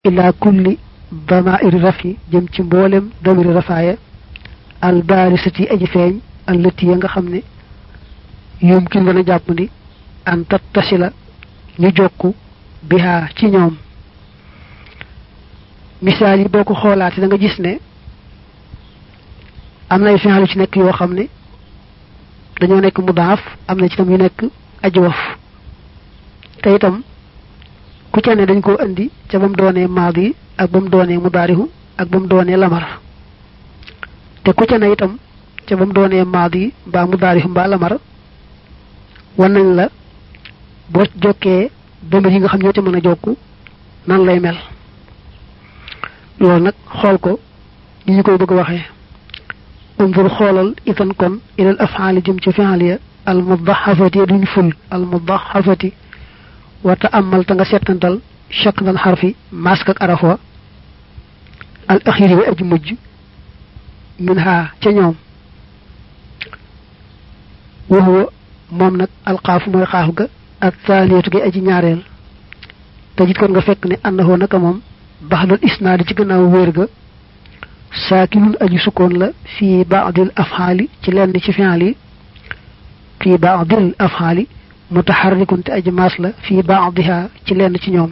ila kulli damairi rafi jëm ci mboolem damiri rafaaya al baarisati aji feeñ allati ya nga xam ne yumkin dana jàpp ni an tattasila ñu jokku bihaa ci ñoom misaal yi boo ko xoolaate da nga gis ne am na ay fi'al yu ci nekk yoo xam ne dañoo nekk mudaaf am na ci tam yu nekk ajwaf te itam ku ca ne dañ koo indi ca ba mu doonee maadi ak ba mu doonee mudaarihu ak ba mu doonee lamar te ku ca ne itam ca ba mu doonee maadi mbaa mudaarihu mbaa lamar wan nañ la boo jokkee damir yi nga xam ñoo ca mën a jokku nan lay mel loolu nag xool ko ni ñu koy bëgg waxee unzur xoolal itan kon ilal afaali jëm ci fi'al ya al mudaxafati duñ ful al mudaxafati wa ta'ammal ta nga settantal shaklan xarfi mask ak araf wa al axiri wa aji mujj min ha ca ñoom wa huwa moom nag alxaaf mooy xaaf ga ak taaliyatu gi aji ñaareel te jit kon nga fekk ne annahu naka moom baxdal isnaadi ci gannaaw wéer ga saakinun aji sukkoon la fii baadil afxaali ci lenn ci fi'al yi fii baadil afxaali mutaxarrikun te aji maas la fii baadiha ci lenn ci ñoom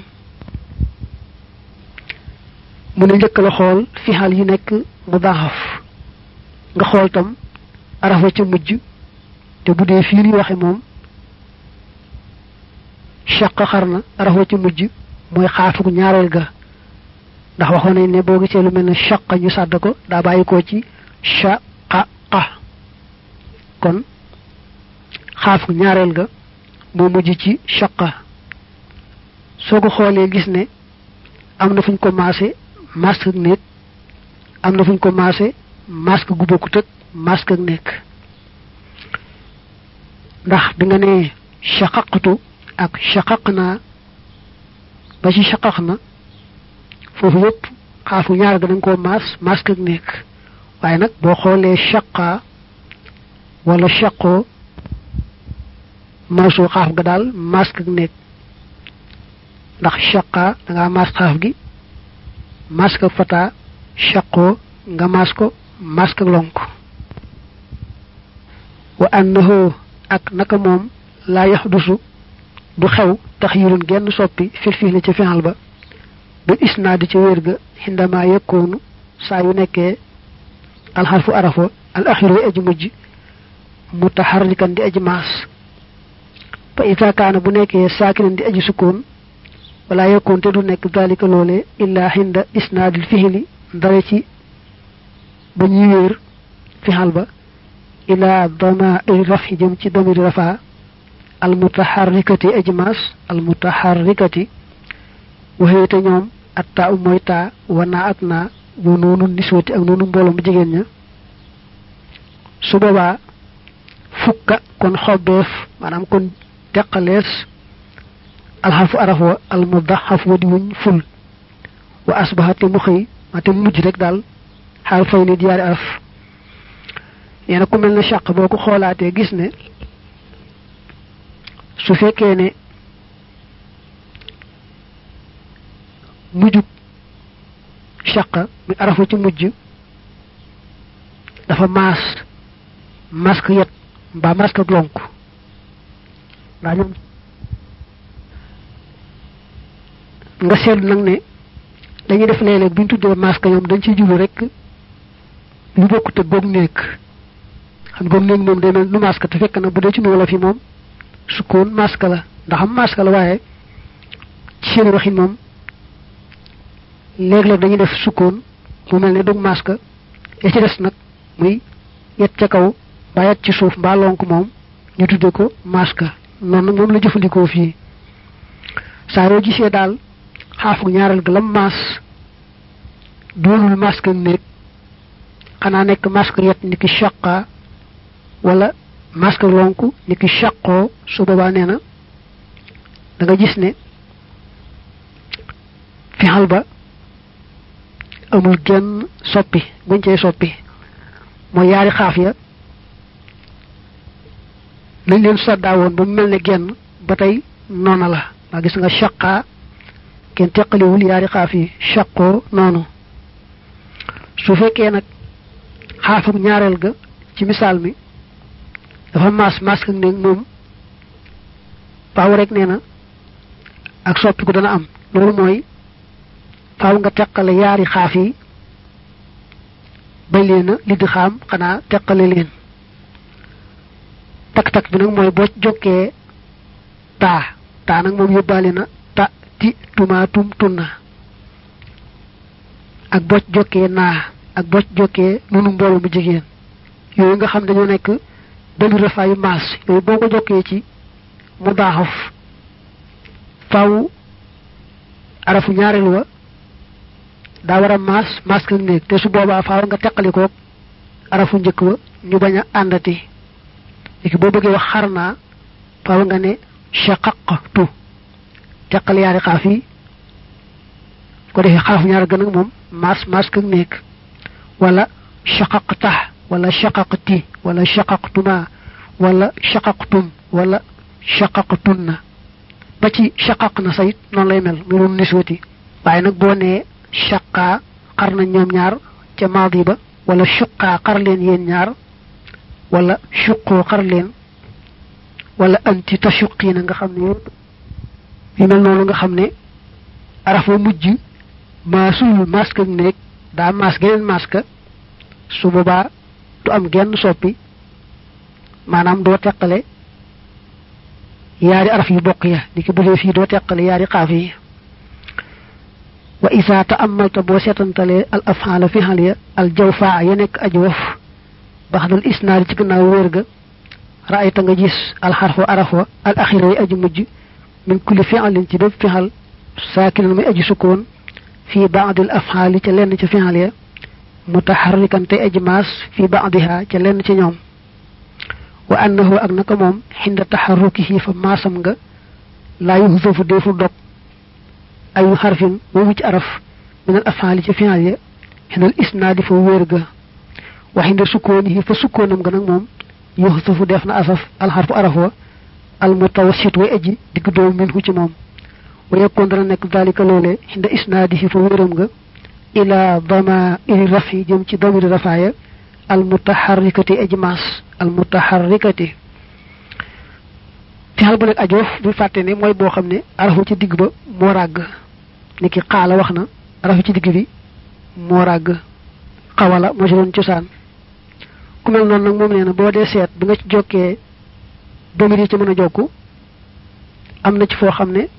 mu ne njëkk la xool fi'al yi nekk mudaxaf nga xool tam arafa ca mujj te bu dee fii ñuy waxe moom shaq xar na arafa ca mujj mooy xaafuk ñaareel ga ndax waxoon nañ ne boo gisee lu mel ne shaqa ñu sàdd ko daa bàyyi ko ci shaqa kon xaafuk ñaareel ga moo mujj ci shaqa soo ko xoolee gis ne am na fuñ ko maase masque ak néeg am na fuñ ko maase masque gu bokkut ak masque ak nekk ndax bi nga nee shaqaqtu ak shaqaq naa ba ci shaqaq na foofu yëpp xaafu ñaar ga dañ koo maas masque ak nekk waaye nag boo xoolee shaqa wala shaqoo maasu xaaf ga daal masque ak nekk ndax shaqa da ngaa maas xaaf gi masque ak fata shaqoo nga maas ko masque ak lonk wa annahu ak naka moom laa yaxdusu du xew taxyirun genn soppi fil fi'li ca fi'al ba bil isnaadi ca wér ga xindama yekkoonu saa yu nekkee alxarfu arafo al axiru aji mujj mutaxarrikan di aji maas fa ita kaana bu nekkee saakinan di aji sukkoon wala yekkoon te du nekk dalika loole illa xinda isnaadil fihli ndare ci ba ñuy wéer fi'al ba ila damairi rafi jëm ci damiri rafa al mutaxarrikati aji maas al mutaxarrikati waxee te ñoom atta u mooy taa wanaa ak naa wa noonu niswati ak noonu mbooloo mu jigéen ña su boobaa fukka kon xobbeef maanaam kon teqalees alxarfu araf wa al mudaxaf wa di wuñ ful wa asbaxa te mu xëy ma te mujj rek daal xaal fay ni diyaari araf nee na ku mel ne chaq boo ko xoolaatee gis ne su fekkee ne mujjub chaqa mi arafa ci mujj dafa maas masque yet mbaa masque ak lonk ndaa ñoom nga seetlu nag ne dañuy def léeg-léeg bu ñu tuddee masque ñoom dañ ciy jublu rek lu bokkute goog nekk xam goog néeg moom day mel nu masque te fekk na bu dee ci nu wolof yi moom sukkoon masque la ndax am masque la waaye ci seen waxin moom léeg-léeg dañuy def sukkoon mu mel ne dug masque ya ci des nag muy yet ca kaw mbaa yet ci suuf mbaa lonk moom ñu tudde ko masque noonu nag moom la jëfandikoo fii saa yoo gisee daal xaafu ñaareel ga lam maas doonul masque néeg xanaa nekk masque yet ni ki shaqa wala masque lonk ni ki shaqoo su boobaa nee na da nga gis ne fixal ba amul genn soppi buñ cey soppi mooy yaari xaaf ya lañ leen soddaawoon ba mu mel ne genn ba tey noona la ndax gis nga shaqaa kenn teqaliwul yaari xaaf yi shaqoo noonu su fekkee nag xaafuk ñaareel ga ci misaal mi dafa maas maas ak néeg moom faaw rek nee na ak soppiku dana am loolu mooy faaw nga teqale yaari xaaf yi bañ leen a li di xaam xanaa teqale leen tak-tak bi nag mooy boo jokkee taa taa nag moom yóbbaale na ta ti tuma tum tunna ak boo jokkee naa ak boo jokkee nunu mbooloo mu jigéen yooyu nga xam dañoo nekk demi rafaayu maas yooyu boo ko jokkee ci mu daaxaf faaw arafu ñaareel wa daa war a maas maas ak néeg te su boobaa faaw nga teqalikoog arafu njëkk wa ñu bañ a àndati léegi boo bëggee wax xar naa faaw nga ne shaqaqtu teqal yaari xaaf yi ko defee xaafu ñaar gën ak moom maas maas ak néeg wala shaqaqta wala shaqaqti wala shaqaqtuma wala shaqaqtum wala shaqaqtunna ba ci shaqaq na sayit noonu lay mel mu doon niswati waaye nag boo nee shaqaa xar nañ ñoom ñaar ca maadi ba wala shuqaa xar leen yéen ñaar wala shuqoo xar leen wala anti tashuqiina nga xam ne yëpp yu mel noonu nga xam ne arafa mujj maasul masque ak néeg daa maas geneen masque su boobaa du am genn soppi maanaam doo teqale yaari araf yu bokk ya ni ki bu dee fii doo teqale yaari xaaf yi wa isa ta'ammalta boo seetantalee al af'ala fi xal ya al jawfaa ya nekk aji wof baxdal isnaad ci gannaaw wér ga ra'ayta nga gis al xarfu araf wa al axira yi aji mujj min kulli fi'alin ci bépp fixal saakinan muy aji sukkoon fii baadil af'ali ca lenn ca fixal ya mutaxarrikan tey aji maas fii baadiha ca lenn ca ñoom wa annahu ak naka moom xinda taxarrukihi fa maasam nga laa yuxsafu deefu dog ayu xarfin boobu ci araf min al af'ali ca fixal ya xindal isnaadi fa wér ga wa xinda sukkoonihi fa sukkoonam nga nag moom yuxsafu def na asaf al xarfu araf wa al mutawassit way aji digg doomu minhu ci moom wa yakkoon dana nekk dalika loole xinda isnaadihi fa wéram nga ila dama iri rafi jëm ci damiri rafaaya al mutaxarrikati aji maas al mutaxarrikati fexal bu nekk ajoof bu fàtte ne mooy boo xam ne arafu ci digg ba moo ràgg ni ki xaala wax na arafu ci digg bi moo ràgg xawala moo ci doon cosaan ku mel noonu nag moom nee na boo dee seet bi nga ci jokkee damir yi ci mën a jokku am na ci foo xam ne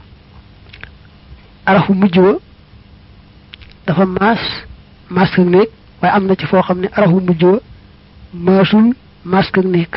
arafu mujj wa dafa maas maas ak néeg waaye am na ci foo xam ne arafu mujj wa maasul maas ak néeg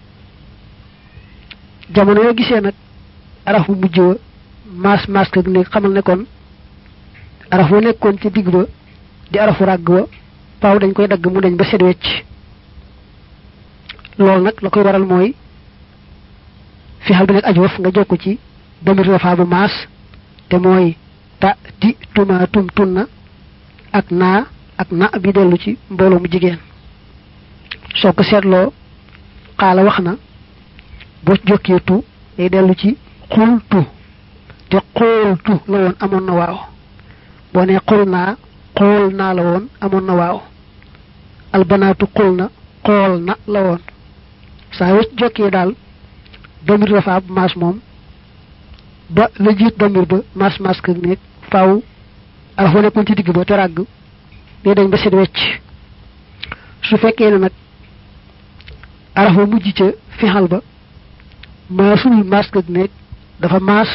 jamono yoo gisee nag arafu mujj wa maas maas ak néeg xamal ne kon araf wa nekkoon ci digg ba di arafu ràgg wa paaw dañ koy dagg mu dañ ba set wecc loolu nag la koy waral mooy fi xal bi nekk aj waf nga jokk ci damir rafa bu maas te mooy ta ti tuma tum tunna ak naa ak na bi dellu ci mbooloo mu jigéen soo ko seetloo xaala wax na boo jokkee tu day dellu ci xultu te xooltu la woon amoon na waaw boo ne xul naa xool naa la woon amoon na waaw albanaatu xul na xool na la woon saa yoo jokkee daal damir dafa ab maas moom ba la jiit damir ba maas maas kër nekk faaw araf wa nekkoon ci digg ba te ràgg day dañ ba set wecc su fekkee ne nag araf wa mujj ca fixal ba maasul maas kër nekk dafa maas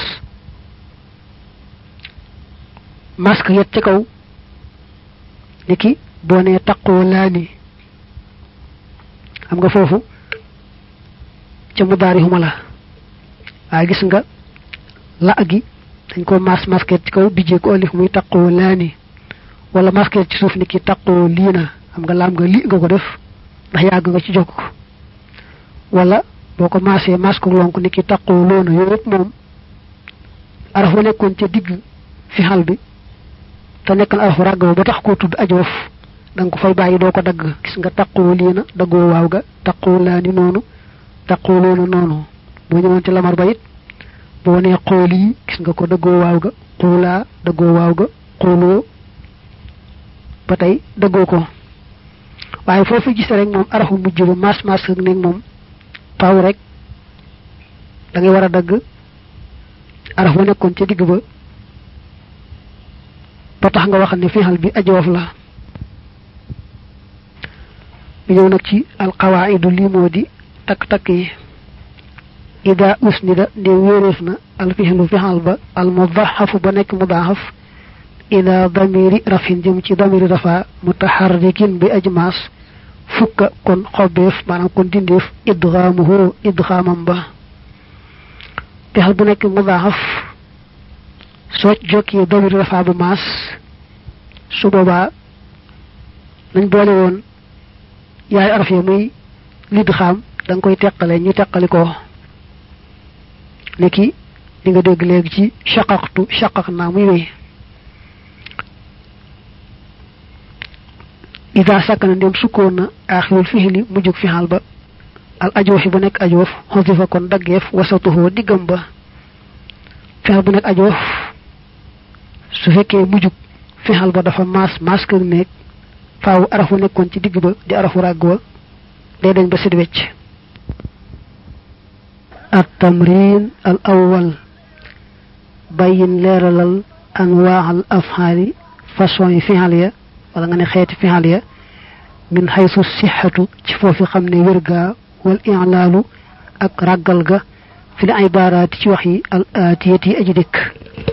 maas ka yet ca kaw ni ki boo nee taqoo laa ni xam nga foofu ca mu daari xuma la waaye gis nga la gi dañ ko mas masket ci kaw bijjee ko alif muy taqoo laani wala masket ci suuf ni ki taqoo lii na xam nga laam nga li nga ko def ndax yàgg nga ci jokk ko wala boo ko maasee mas ko lonk ni ki taqoo loona yooyu yëpp moom araf wa nekkoon ca digg fi xal bi te nekk na arafu ràgg ba tax koo tudd ajoof da nga ko fay bàyyi doo ko dagg gis nga taqoo lii na daggoo waaw ga taqoo laani noonu taqoo loona noonu boo ñëwoon ci lamar ba it boo nee xool yi gis nga ko dëggoo waaw ga xoolaa dëggoo waaw ga xooloo ba tey dëggoo ko waaye foofu gis rek moom arafu mujj ba mas mas ak nekk moom faaw rek da ngay war a dagg araf ba nekkoon ca digg ba ba tax nga wax ne fixal bi ajoof la ñëw nag ci alqawaidu lii moo di takk-takk yi ida usnida nde wéeréef na alfixlu fixal ba almudaxafu ba nekk mudaxaf ila damiri rafin jëm ci damiri rafa mutaxarrikin bi ajmaas fukka kon xobbeef maanaam kon dindeef idgaamuhu idgaamam ba fixal bu nekk mudaxaf soo jokkee damiri rafa bu maas su boobaa nañ boole woon yaay araf ya muy lidxaam da nga koy teqale ñu teqali ko neki li nga dégg léegi ci shaqaqtu shaqaq naa muy wéy ida sakkana ndem sukkoon na aaxirul fixili mujjug fixal ba al ajoofi bu nekk ajoof xosifa kon daggeef wasatuhoo diggam ba fixal bu nekk ajoof su fekkee mujjug fixal ba dafa maas maas kër néeg faaw arafu nekkoon ci digg ba di arafu ràgg wa day dañ ba sit wecc at tamrin al awwal bayin leeralal anwaaxal afxaali façon yi fixal ya wala nga ne xeeti fixal ya min xaysu sixatu ci foofi xam ne wér gaa wal ilaalu ak ràggal ga fi li ibaaraati ci wax yi al aatiyat yi aji dikk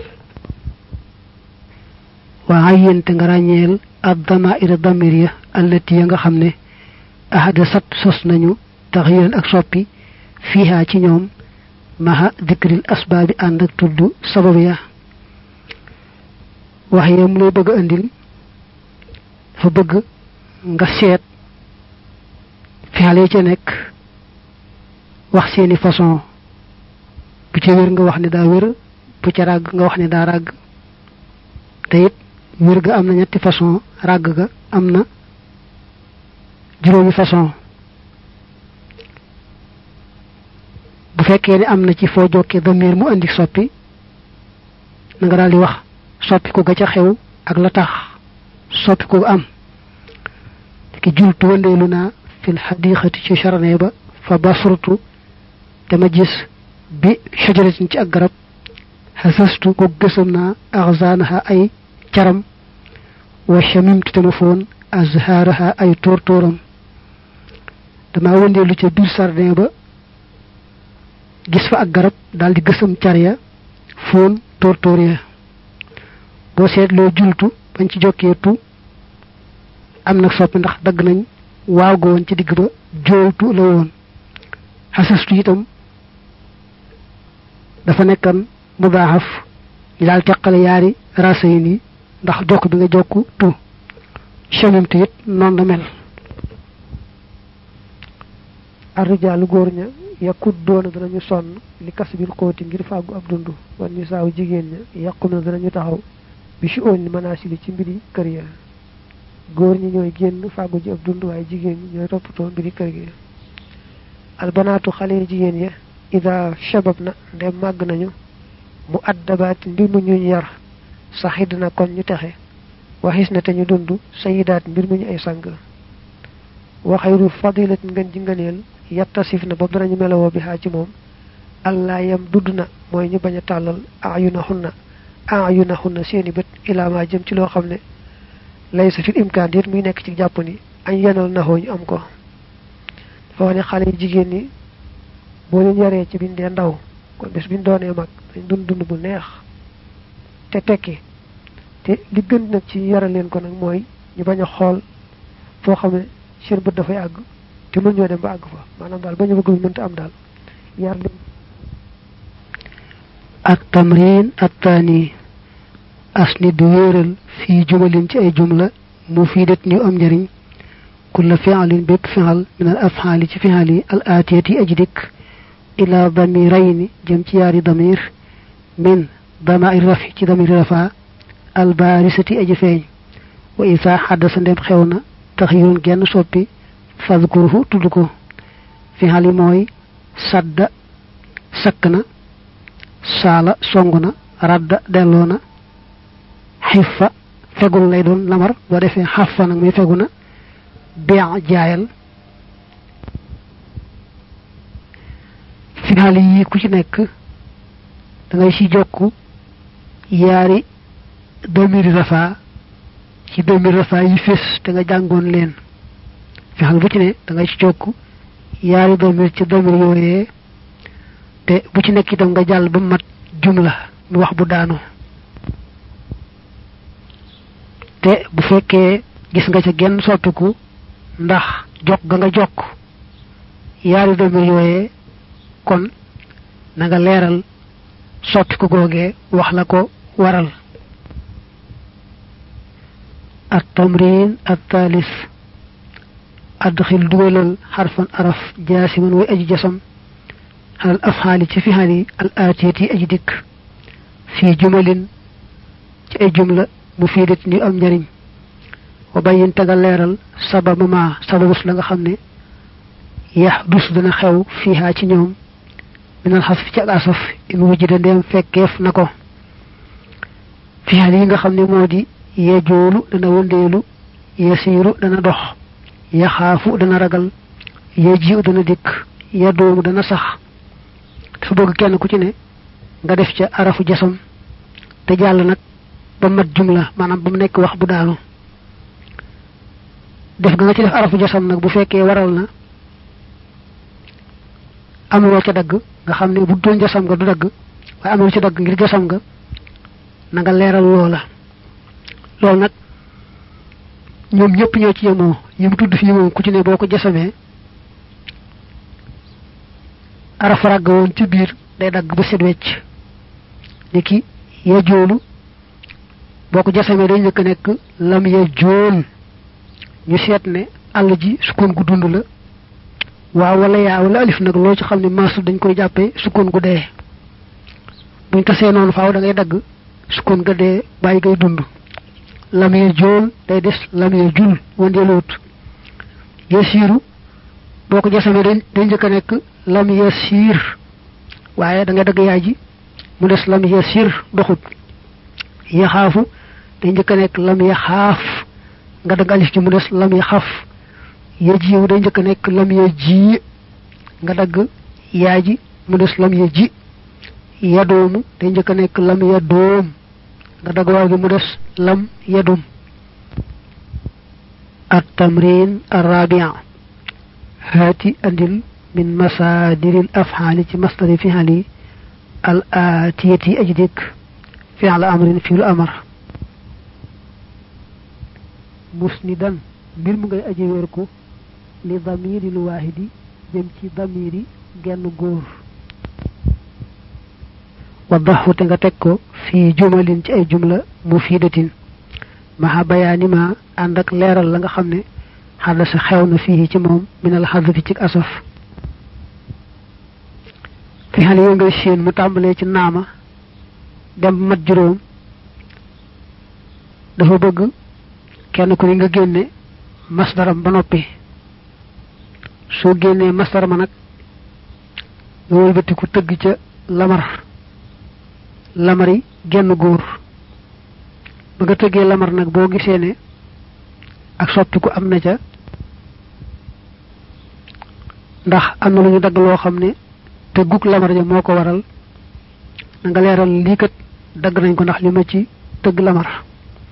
waa ayente nga ràññeel ad damaira damir ya allati ya nga xam ne ahada sat sos nañu taxyiran ak soppi fiiha ci ñoom maha dikril asbaabi ànd ak tudd sabab ya wax ya mu lay bëgg a indil dafa bëgg nga seet fixal yi ca nekk wax seeni façon bu ca wér nga wax ne daa wér bu ca ràgg nga wax ne daa ràgg te it wér ga am na ñetti façon ràgg ga am na juróomi façon bu fekkee ne am na ci foo jokkee damir mu indi soppi na nga daal di wax soppi ko ga ca xew ak la tax soppi ko am ki jultu wandeelu naa fil xadiqati ci charne ba fa basurtu dama gis bi shajaratin ci ak garab xasastu ko gësam naa axzaanaha ay caram wa shamimtu te ma foon azhaaraha ay tóor tóoram dama wëndeelu ca biir sardin ba gis fa ak garab daal di gësam car ya foon tóor tóor ya boo seetloo jultu bañ ci jokkee tu am nag soppi ndax dagg nañ waaw go woon ci digg ba joowtu la woon xasastu itam dafa nekkan mudaaxaf ñu daal teqale yaari rasa yi nii ndax jokk bi nga jokk tu chamimte it noonu la mel arrijaalu góor ña yàqut doona danañu sonn li kas bil xóoti ngir fàggu ab dund wan ñu saaw jigéen ña yàqum na danañu taxaw bi si oon li manaasili ci mbiri kër ya góor ñi ñooy génn fàggu ji ab dund waaye jigéen ñi ñooy toppatoo mbiri kër gi albanaatu xale jigéen ya ida shabab na ndem màgg nañu mu addabaati mbir mu ñuñ yar saxid na kon ñu texe waxis na te ñu dund sayidaat mbir mu ñu ay sang waxayru fadilat ngeen ji ngëneel yattasif na boobu danañu melowoo bi xaa ci moom allah yam dudd na mooy ñu bañ a tàllal ayuna xunna ayuna xunna seeni bët ilaamaa jëm ci loo xam ne lay sa fil imkaan déet muy nekk ci jàpp ni añ yenal naxoo ñu am ko dafa wax ne xale yi jigéen ñi boo leen yaree ci biñ dee ndaw kon bés biñ doonee mag dañ dund dund bu neex te tekki te li gën nag ci yaral leen ko nag mooy ñu bañ a xool foo xam ne seen bët dafay àgg te mën ñoo dem ba àgg fa maanaam daal bañ a bëgg lu mënta am daal yar leen ak tamrin attaani asni du wéeral fii jumalin ci ay jumla mu fii det ñu am njariñ kulla fi'alin bépp fi'al min al af'ali ci fi'al yi al aatiyati aji dikk ila damirayni jëm ci yaari damir min damair rafi ci damir rafa al barisati aji feeñ wa isa xaddasa ndem xew na taxyirun genn soppi fadkuruhu tudd ko fi'al yi mooy sadda sakk na saala song na radda delloo na xifa fegul lay doon lamar boo defee xafa nag muy fegu na bian jaayal final yi ku ci nekk da ngay ci jokk yaari domiri rafa ci domiri rafa yi fés te nga jàngoon leen final bu ci ne da ngay ci jokk yaari domir ci domir yooyee te bu ci nekk itam nga jàll ba mat jumla mu wax bu daanu te bu fekkee gis nga ca genn soppiku ndax jokk ga nga jokk yaari domir yooyee kon na nga leeral soppiku googee wax la ko waral at tamrin at taalis adxil dugalal xarfan araf jaasiman way aji jasam xalal afxaali ci fixal yi al aatiyat yi aji dikk fii jumalin ci ay jumla mu fiidat ñu am njariñ wa bayin taga leeral sababa ma sababus la nga xam ne yax dus dana xew fiihaa ci ñoom minal xas fi ci ak asaf in wujjida ndeem fekkeef na ko fixal yi nga xam ne moo di yejoolu dana wëndeelu yasiiru dana dox yaxaafu dana ragal yejiu dana dikk yadoomu dana sax dafa bëgg kenn ku ci ne nga def ca arafu jasam te jàll nag ba mat jumla maanaam ba mu nekk wax bu daanu def ga nga ci def arafu jasam nag bu fekkee waral na amuloo ca dagg nga xam ne bu doon jasam nga du dagg waaye amuloo ca dagg ngir jasam nga na nga leeral loola loolu nag ñoom ñëpp ñoo ci yemoo yi mu tudd fii moom ku ci ne boo ko jasamee araf ràgg woon ci biir day dagg ba set wecc ni ki ya joolu boo ko jasamee day njëkk nekk lam ya jool ñu seet ne àll ji sukkoon gu dund la waaw wala yaa wala alif nag loo ci xam ne maasu dañ koy jàppee sukkoon gu dee buñ tasee noonu faaw da ngay dagg sukkoon ga dee bàyyi ngay dund lam ya jool day des lam ya jul wandeeluwut ya siiru boo ko jasamee day day njëkk a nekk lam ya siir waaye da nga dagg yaay ji mu des lam ya siir doxut ya xaafu day njëkk a nekk lam ya xaaf nga dagg alif ji mu des lam ya xaf ya jiw day njëkk a nekk lam ya ji nga dagg yaay ji mu des lam ya ji ya doomu day njëkk a nekk lam ya doom nga dagg waaw gi mu des lam ya dum at tamrin arrabia haati andil min masaadiril afxaali ci masdari fixali al aatiyati aji dikk fi'l amrin fi'l amar musnidan mbir mu ngay aji wér ko li damiril waahidi jëm ci damiri genn góor waddaxu te nga teg ko fii jumalin ci ay jumla mufidatin maxa bayaani ma ànd ak leeral la nga xam ne xadasa xew na fii ci moom minal xadafi ci asaf fi xale yoo ngay séen mu tàmbalee ci naama dem mat juróom dafa bëgg kenn ku ne nga génne masdaram ba noppi soo génnee masdar ma nag nga wëlbatiku tëgg ca lamar lamari genn góor ba nga tëggee lamar nag boo gisee ne ak soppiku am na ca ndax am na lu ñu dagg loo xam ne tëgguk lamar ja moo ko waral na nga leeral lii kat dagg nañ ko ndax li ma ci tëgg lamar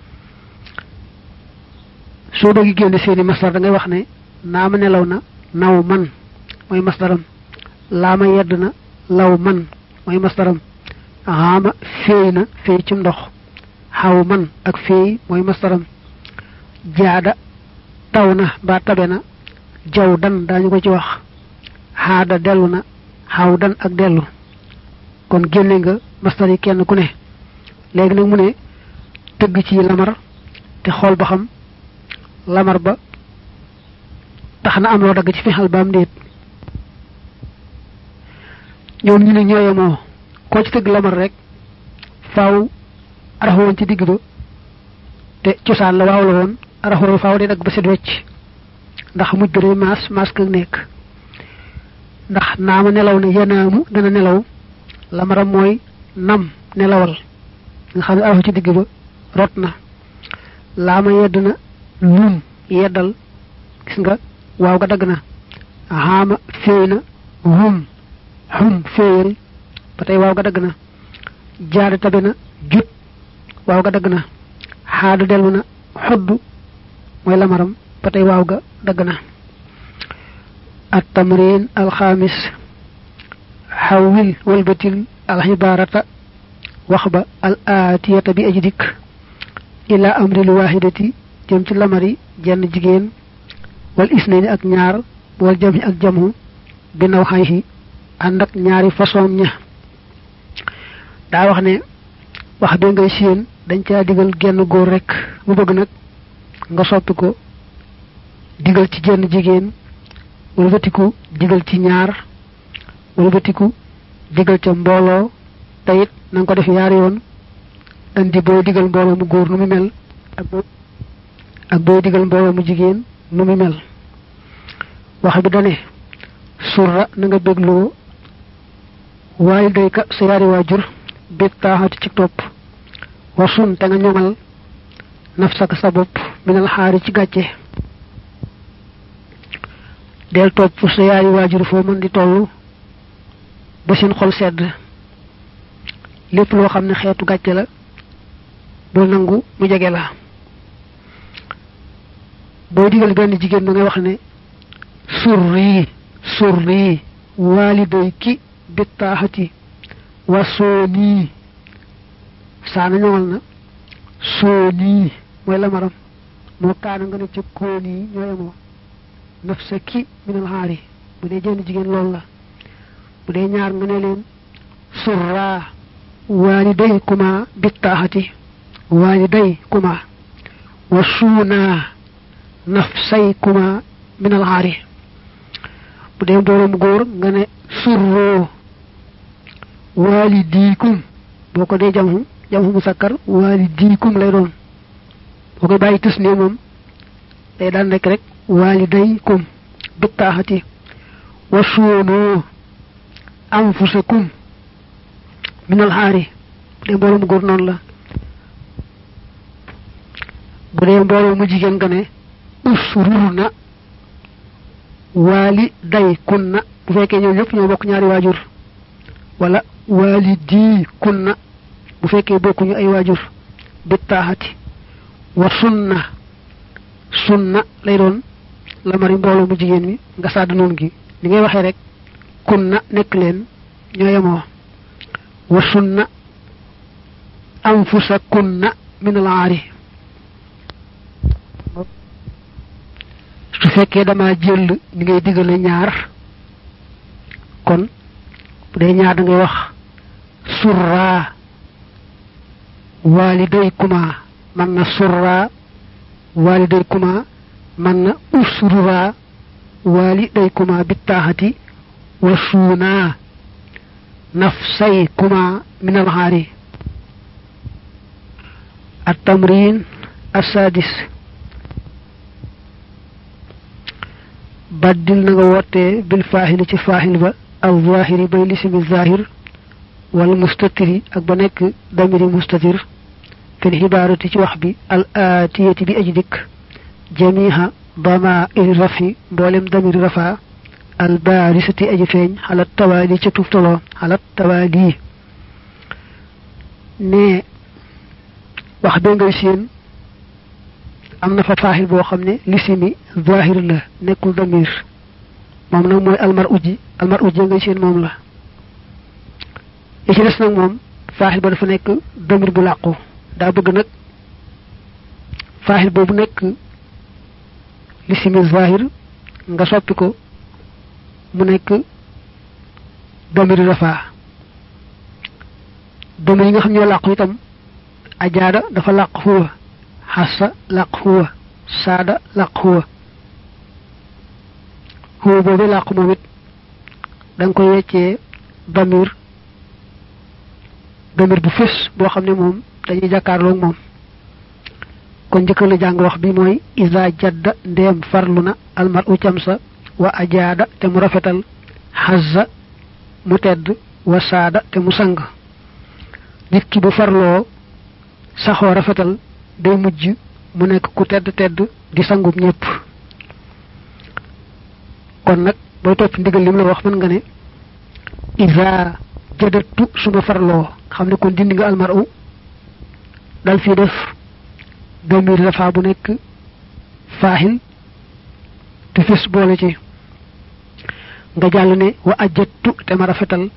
soo bëgg génne seeni masdar da ngay wax ne naa ma nelaw na naw man mooy masdaram laa ma yedd na law man mooy masdaram xaama féey na féey ci ndox xaw man ak féey mooy masdaram jaada taw na ba tabe na jaw dan daañu ko ci wax xaada dellu na xaw dan ak dellu kon génne nga masdar yi kenn ku ne léegi nag mu ne tëgg ci lamar te xool ba xam lamar ba tax na am loo dagg ci fexal ba am déet ñoom ñu ne ñooyemoo koo ci tëgg lamar rek faaw arafa woon ci digg ba te cosaan la waaw la woon arafa woon faaw day dagg ba set wecc ndax mujj ba day maas maas ka nekk ndax naama nelaw na yanaamu dana nelaw lamaram mooy nam nelawal nga xam ne arafu ci digg ba rot na laama yedd na lum yeddal gis nga waaw ga dagg na xaama féey na hum hum féeyal ba tey waaw ga dagg na jaada tabe na jut waaw ga dagg na xaadu dellu na xoddu mooy lamaram ba tey waaw ga dagg na at tamrin alxaamis xawwil walbatil alxibaarata wax ba al aatiyata bi aji dikk ila amril waahidati jëm ci lamari jenn jigéen wal isnayni ak ñaar wal jami ak jamu bi naw xayhi ànd ak ñaari façon ña daa wax ne wax bi ngay séen dañ caa digal genn góor rek mu bëgg nag nga soppi ko digal ci jenn jigéen wala batiku digal ci ñaar wala batiku digal ca mbooloo te it na nga ko def yaari yoon andi booy digal mbooloo mu góor nu mu mel ak boo ak booy digal mbooloo mu jigéen nu mu mel wax bi dane surra na nga bégloo waaye day ka sa yaari waajur bég taaxati ci topp wasun te nga ñoŋal nafsaka sa bopp minal xaari ci gàcce del topp sa yaari waajur foo mën di toll ba seen xol sedd lépp loo xam ne xeetu gàcce la bul nangu mu jege la boo digal benn jigéen ba ngay wax ne surri surri waaliday ki bittaaxati wa soonii saana ñoŋal na soonii mooy lamaram moo kaana nga ne ca koonii ñoo yemoo naf sa ki minal xaari bu dee jenn jigéen loolu la bu dee ñaar nga ne leen surraa waaliday kuma bittaaxati waaliday kuma wa suunaa nafsay kuma minal xaari bu dee mbooloo mu góor nga ne surroo waalidiikum boo ko dee jamhu jamhu musakkar waalidiikum lay doon boo koy bàyyi tus ne moom day daan nekk rek waalidaykum bittaaxati wa suunoo anfusakum minal xaari bu dee mbooloo mu góor noonu la bu dee mbooloo mu jigéen nga ne usrurna waali day kunna bu fekkee ñoom ñëpp ñoo bokk ñaari waajur wala waali dii kunna bu fekkee bokkuñu ay waajur bittaaxati wa sunna sunna lay doon la mari mbooloo mu jigéen mi nga sàdd noonu gi li ngay waxee rek kunna nekk leen ñoo yemoo wa sunna anfusa kunna min al aari su fekkee dama jël ni ngay digale ñaar kon bu dee ñaar da ngay wax surra walidaykuma man na surra walidaykuma man na usrura walidaykuma bittaaxati wa suuna nafsaykuma min alxaari التمرين السادس baddil na nga wootee bil faaxili ci faaxil ba al zahiri bay lisimi zahir wal mustatiri ak ba nekk damiri mustatir fil xibaarati ci wax bi al aatiyati bi aji dikk jamiha dama iri rafi mboolem damiri rafa al baarisati aji feeñ xalat tawaali ca tuftaloo xalat tawaali ne wax be ngay seen am na fa faaxil boo xam ne lisimi zahir la nekkul damir moom nag mooy almar uji almar uji ngay seen moom la li ci des nag moom faaxil ba dafa nekk damir bu làqu daa bëgg nag faaxil boobu nekk lisimi zahir nga soppi ko mu nekk damir rafa damir yi nga xam ñoo làqu itam ajaada dafa làq huwa xasa làq huwa saada làq huwa huwa boobu làq moom it da nga koy weccee damir damir bu fés boo xam ne moom dañuy jàkkaarloog moom kon njëkkal la jàng wax bi mooy isa jadda ndeem farlu na almar u camsa wa ajaada te mu rafetal xasa mu tedd wa saada te mu sang nit ki bu farloo saxoo rafetal day mujj mu nekk ku tedd tedd di sangub ñépp kon nag booy topp ndigal lim la wax mën nga ne isa jadatu suma farloo xam ne kon dindi nga almaru dal fii def damir dafa bu nekk faaxil te fis boole ci nga jàll ne wa ajjattu te ma rafetal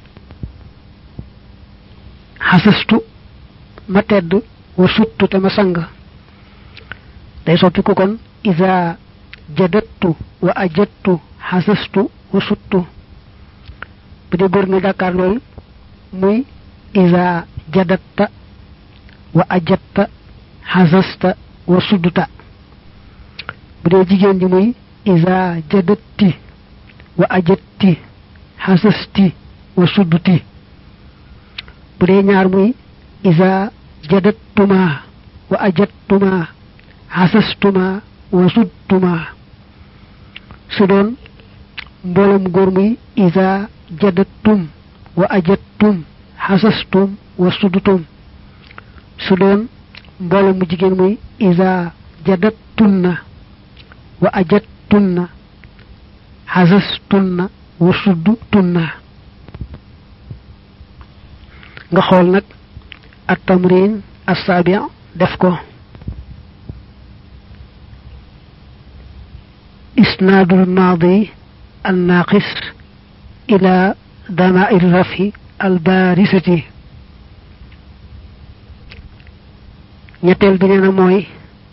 xasastu ma tedd wa suttu te ma sang day soppi ko kon isa jadattu wa ajjattu xasastu wa suttu bu dee góor nga jàkkaar lool muy isa jadatta wa ajatta xasasta wa sudduta bu dee jigéen ji muy isa jadatti wa ajatti xasasti wa sudduti bu dee ñaar muy isa jadattuma wa ajattuma xasastuma wa sudduma su doon mbooloom góor muy isa jadattum wa ajattum xasastum wa suddutum su doon mbooloo mu jigéen muy isa jadattunna wa ajattunna xasastunna wa suddutunna nga xool nag at tamrin assaabi def ko isnaadul maadi الناقص إلى ضمائر الرفع البارسة ñetteel bi nee na mooy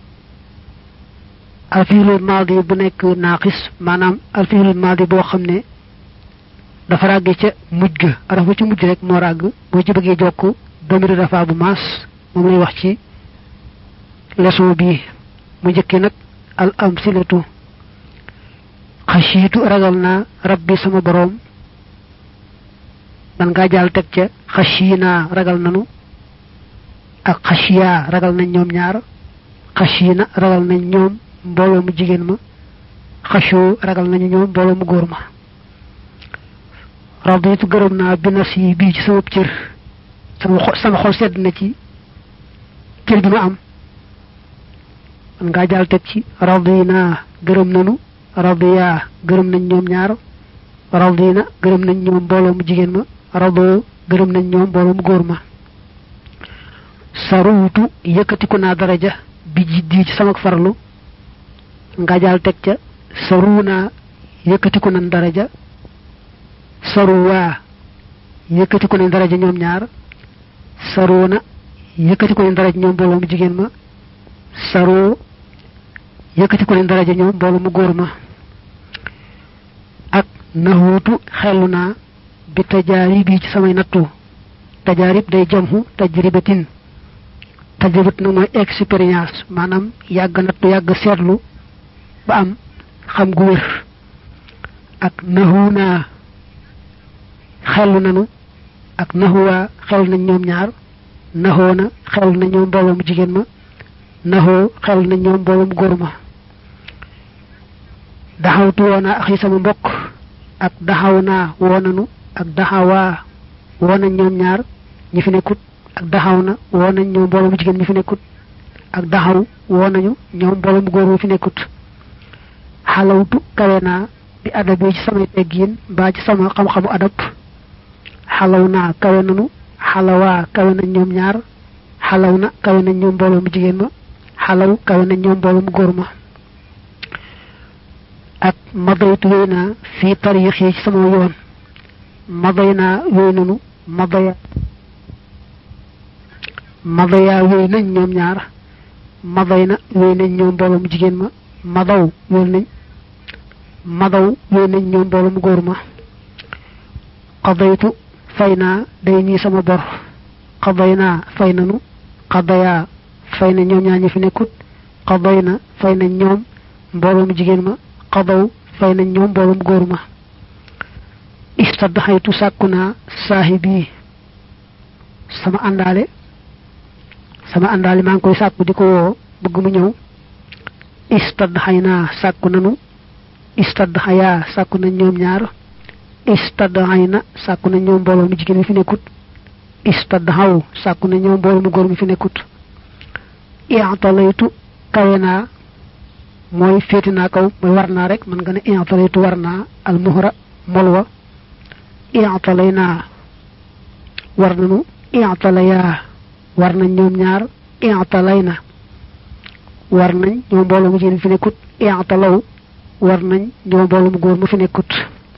alfiilul maadi bu nekk naaqis maanaam alfiilul maadi boo xam ne dafa ràgge ca mujj ga araf ba ci mujj rek moo ràgg boo ci bëggee jokk domiri rafa bu maas moom lay wax ci leçon bii mu njëkki nag al amsilatu xasiitu ragal naa rabbi sama boroom man ngaa jaal teg ca xasiinaa ragal nanu ak xasiyaa ragal nañ ñoom ñaar xasiina ragal nañ ñoom mbooloo mu jigéen ma xasoo ragal nañu ñoom mbooloo mu góor ma raditu gërëm naa bi nas yi bii ci sama cër sama xol sama xol sedd na ci cër bi ma am man ngaa jaal teg ci radina gërëm nanu radiya gërëm nañ ñoom ñaar radina gërëm nañ ñoom mbooloo mu jigéen ma rado gërëm nañ ñoom mbooloo mu góor ma saruutu yëkkatiku naa daraja bi jiddi ci sama farlu nga jaal teg ca saruuna yëkkatiku nañ daraja saruwaa yëkkatiku nañ daraja ñoom ñaar saruuna yëkkatiku nañ daraja ñoom mbooloo mu jigéen ma saroo yëkkatiku nañ daraja ñoom mbooloo mu góor ma ak naxuutu xellu naa bi tajaarib yi ci samay nattu tajaarib day jamhu tajribatin tajribat nag mooy expérience maanaam yàgg nattu yàgg seetlu ba am xam gu wér ak naxu naa xellu nanu ak naxuwaa xel nañ ñoom ñaar naxoo na xel nañ ñoom mbooloo mu jigéen ma naxoo xel nañ ñoom mbooloo mu góor ma daxawtu woonaa axi sama mbokk ak daxaw naa woonanu ak daxawaa woonañ ñoom ñaar ñi fi nekkut ak daxaw na woonañ ñoom mbooloo mu jigéen ñi fi nekkut ak daxaw woonañu ñoom mbooloo mu góor mu fi nekkut xalawtu kawe naa bi adab yi ci samay teggiin mbaa ci sama xam-xamu adab xalaw naa kawe nanu xalawaa kawe nañ ñoom ñaar xalaw na kawe nañ ñoom mbooloo mu jigéen ma xalaw kawe nañ ñoom mbooloo mu góor ma ak madaytu wéy naa fii tariix yi ci sama yoon maday naa wéy nanu madaya madaya wéy nañ ñoom ñaar maday na wéy nañ ñoom mbooloo mu jigéen ma madaw wéy nañ madaw wéy nañ ñoom mbooloo mu góor ma qadaytu fay naa day ñii sama bor qaday naa fay nanu qadaya fay na ñoom ñaar ñi fi nekkut qaday na fay nañ ñoom mbooloo mu jigéen ma qadaw fay nañ ñoom mbooloo mu góor ma istadxaytu sàkku naa saahibi sama àndaale sama àndaale maa ngi koy sàkku di ko woo bëgg mu ñëw istadxay naa sàkku nanu istadxayaa sàkku nañ ñoom ñaar istadxay na sàkku nañ ñoom mbooloo mu jigéen mi fi nekkut istadhaw sàkku ne ñoom mbooloo mu góor mi fi nekkut i'talaytu kawe naa mooy féeti naa kaw mooy war naa rek mën nga ne i'talaytu war naa al muhra molwa i'talay naa war nañu i'talayaa war nañ ñoom ñaar i'talay na war nañ ñoom mbooloo mu jigéen fi nekkut i'talaw war nañ ñoom mbooloo mu góor mu fi nekkut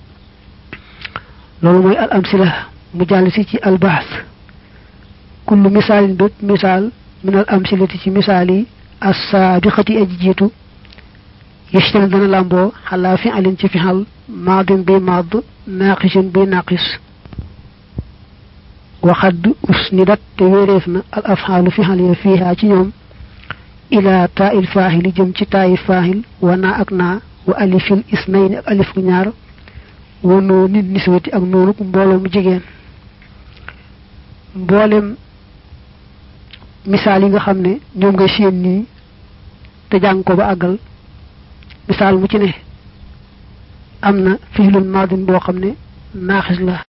loolu mooy al amsila mu jàll si ci al bahs kullu misaalin bépp misaal min al amsilati ci misaal yi as-saabiqati aji jiitu yashtamil dana làmboo xalaa fi alin ci fixal maadin bi maad naaqisin bi naaqis waxadd usnidat te wéeréef na al afxaalu fixal ya fiihaa ci ñoom ila taa il faaxili jëm ci taayi faaxil wa naa ak naa wa alifil isnayni ak alif ku ñaar wa noo nit niswati ak noonu mbooloo mu jigéen mboolem misaal yi nga xam ne ñoom ngay séen nii te jàng ko ba àggal misaal mu ci ne am na fiilul maadin boo xam ne naaxis la